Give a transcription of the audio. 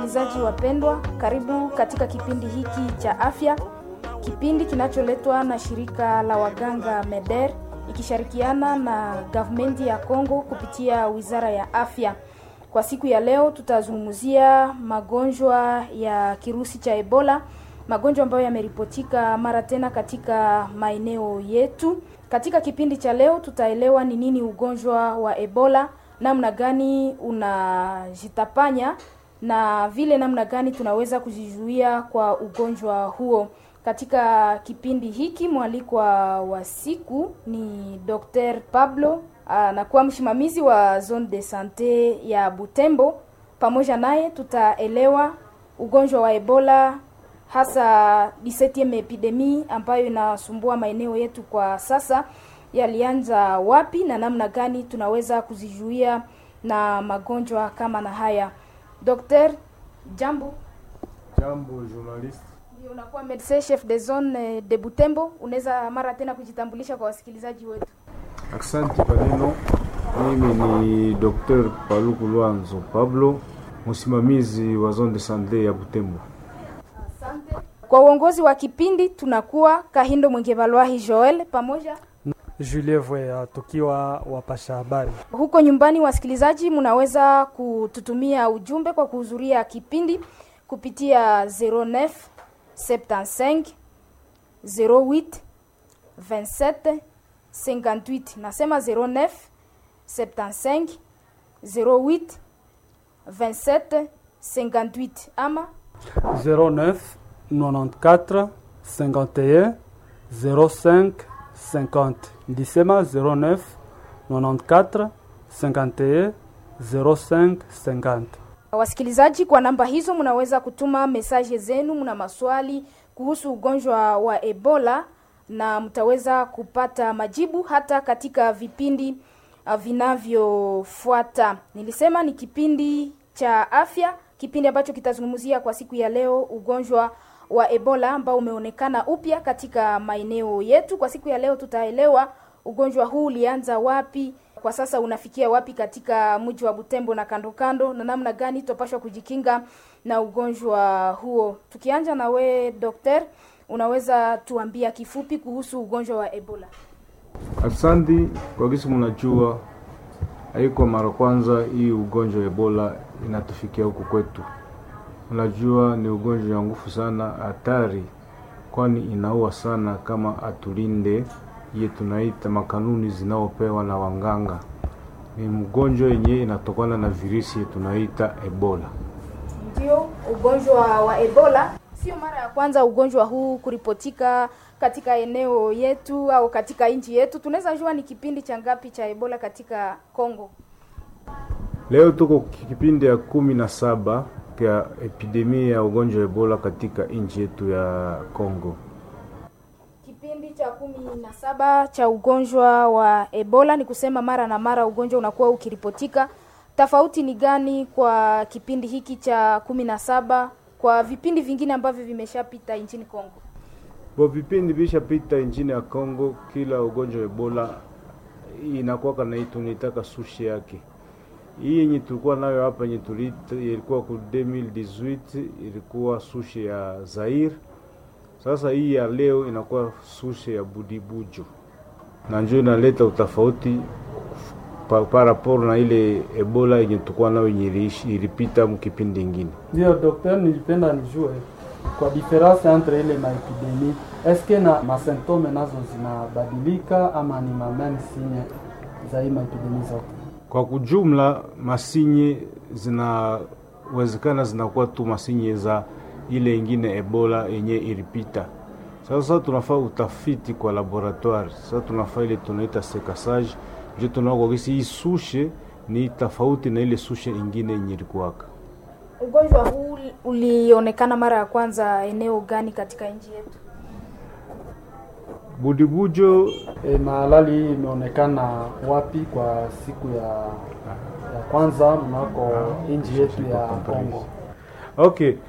Wasikilizaji wapendwa, karibu katika kipindi hiki cha afya, kipindi kinacholetwa na shirika la waganga MEDER ikishirikiana na gavumenti ya Kongo kupitia wizara ya afya. Kwa siku ya leo tutazungumzia magonjwa ya kirusi cha Ebola, magonjwa ambayo yameripotika mara tena katika maeneo yetu. Katika kipindi cha leo tutaelewa ni nini ugonjwa wa Ebola, namna gani unajitapanya na vile namna gani tunaweza kujizuia kwa ugonjwa huo. Katika kipindi hiki mwalikwa wa siku ni Dr. Pablo anakuwa msimamizi wa zone de sante ya Butembo. Pamoja naye tutaelewa ugonjwa wa Ebola hasa 17 epidemi ambayo inasumbua maeneo yetu kwa sasa yalianza wapi na namna gani tunaweza kuzizuia na magonjwa kama na haya. Dr. Jambo. Jambo journalist. Ndio unakuwa medecin chef de zone de Butembo, unaweza mara tena kujitambulisha kwa wasikilizaji wetu. Asante kwa neno. Mimi ni Dr. Paluku Lwanzo Pablo, msimamizi wa zone de sante ya Butembo. Asante. Kwa uongozi wa kipindi tunakuwa Kahindo Mwengevalwahi Joel pamoja Julie Vwea tukiwa wapasha habari. huko nyumbani. Wasikilizaji, mnaweza kututumia ujumbe kwa kuhudhuria kipindi kupitia 09 75 08 27 58. Nasema 09 75 08 27 58 ama 09 94 51 05 50. Ndisema 09 94 51 05 50. Wasikilizaji, kwa namba hizo mnaweza kutuma mesaje zenu, mna maswali kuhusu ugonjwa wa Ebola na mtaweza kupata majibu hata katika vipindi uh, vinavyofuata. Nilisema ni kipindi cha afya, kipindi ambacho kitazungumzia kwa siku ya leo ugonjwa wa Ebola ambao umeonekana upya katika maeneo yetu. Kwa siku ya leo tutaelewa ugonjwa huu ulianza wapi, kwa sasa unafikia wapi katika mji wa Butembo na kando kando, na namna gani tutapaswa kujikinga na ugonjwa huo. Tukianja na we dokter, unaweza tuambia kifupi kuhusu ugonjwa wa Ebola? Asante kwa kisi, mnajua haiko mara kwanza hii ugonjwa wa Ebola inatufikia huku kwetu. Unajua ni ugonjwa wa nguvu sana, hatari, kwani inaua sana kama atulinde iye tunaita makanuni zinaopewa na wanganga. Ni mgonjwa yenye inatokana na virusi tunaita Ebola. Ndio, ugonjwa wa Ebola sio mara ya kwanza ugonjwa huu kuripotika katika eneo yetu au katika nchi yetu. Tunaweza jua ni kipindi cha ngapi cha Ebola katika Kongo? Leo tuko kipindi ya kumi na saba ya epidemia ya ugonjwa wa Ebola katika nchi yetu ya Kongo. Kipindi cha kumi na saba cha ugonjwa wa Ebola, ni kusema mara na mara ugonjwa unakuwa ukiripotika. Tofauti ni gani kwa kipindi hiki cha kumi na saba kwa vipindi vingine ambavyo vimeshapita nchini Kongo? Kwa vipindi vishapita nchini ya Kongo, kila ugonjwa wa Ebola inakuwa kana tunaitaka sushi yake. Hii yenye tulikuwa nayo hapa yenye tulita ilikuwa ku 2018 ilikuwa sushi ya Zaire. Sasa hii ya leo inakuwa sushi ya Budibujo, na njoo inaleta utofauti pa, pa rapport na ile Ebola yenye tulikuwa nayo yenye iliishi- ilipita mkipindi ingine. Ndio dokter, nilipenda nijue kwa difference entre ile maepidemi, eske na masymptome nazo zinabadilika ama ni mameme sinye za hii maepidemi zote? Kwa kujumla masinye zinawezekana zinakuwa tu masinye za ile ingine Ebola yenye ilipita. Sasa tunafaa utafiti kwa laboratoire. Sasa tunafaa ile tunaita sekasage, ndio tunaona kwa kisi hii sushe ni tofauti na ile sushe ingine yenye ilikuwaka. Ugonjwa huu ulionekana mara ya kwanza eneo gani katika nchi yetu? Budibujo E, mahalali hii imeonekana wapi kwa siku ya, ya kwanza mnako nchi yetu ya Kongo? Okay,